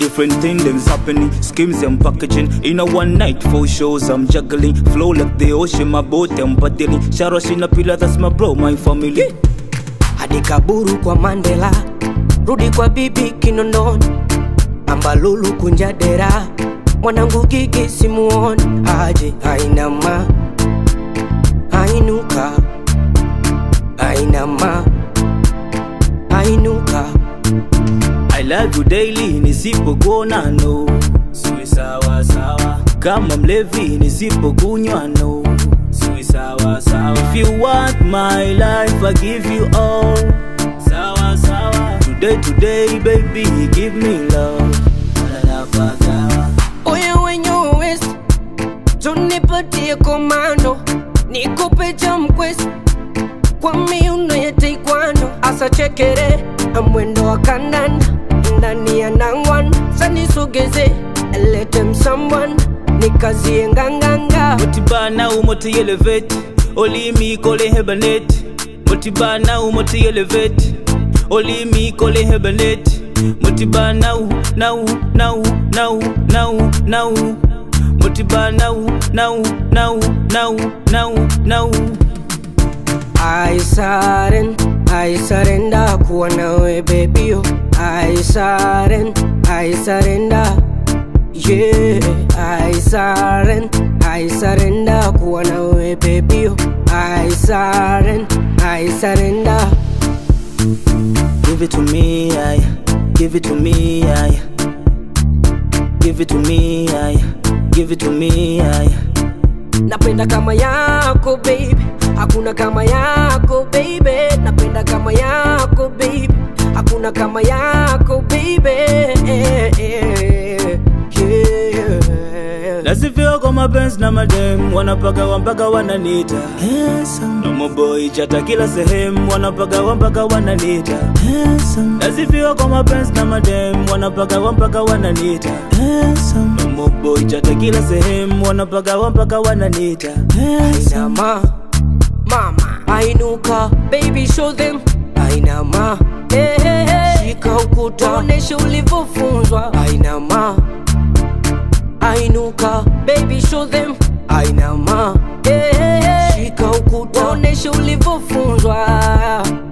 different thing them's happening. Schemes I'm packaging in a one night. Four shows I'm juggling. Flow like the ocean, my boat I'm paddling. Sharosh in a pillar, that's my bro, my family. hadi kaburu kwa Mandela, rudi kwa bibi Kinondoni, ambalulu kunja dera, mwanangu gigi simuoni, aje ainama, ainuka, ainama, ainuka, I love you daily, nisipokuona no. Siwe sawa sawa. Kama mlevi nisipokunywa no. Siwe sawa sawa. If you want my life, I give you all. Sawa sawa. Today today baby, give me love. Wananapagawa. oya wenye uwezi, tunipatie komando, nikupe jamkwesi kwa miuno ya taekwondo, asa chekere na mwendo wa kandanda ndani ya nangwan, sanisogeze let him someone nikazie nganganga Motibana umoti elevate. Olimi kole hebanet. Motibana umoti elevate. Olimi kole hebanet. Motibana u now now now now now. Motibana u now now now now now. I saren, I surrender kuwa nawe baby oh. I saren, I surrender Yeah, I saren, I surrender kuwa nawe baby oh. I saren, I surrender Give it to me, I. Give it to me, I. Give it to me, I. Give it to me, I. Napenda kama yako baby, hakuna kama yako baby. Napenda kama yako baby, hakuna kama yako baby. Eh, eh, yeah. nasifia kwa mapenzi na madem wanapagawa mpaka wananita nomo boy chata kila sehemu wanapagawa mpaka wananita nasifia kwa mapenzi na madem wanapagawa mpaka wananita nomo boy chata kila sehemu wanapagawa mpaka wananita Ainama, mama, ainuka, baby show them. Ainama, hey, hey, hey. Shika ukuta, onesha ulivyofunzwa. Ainama, ainuka, baby show them. Ainama, hey, hey, hey. Shika ukuta, onesha ulivyofunzwa.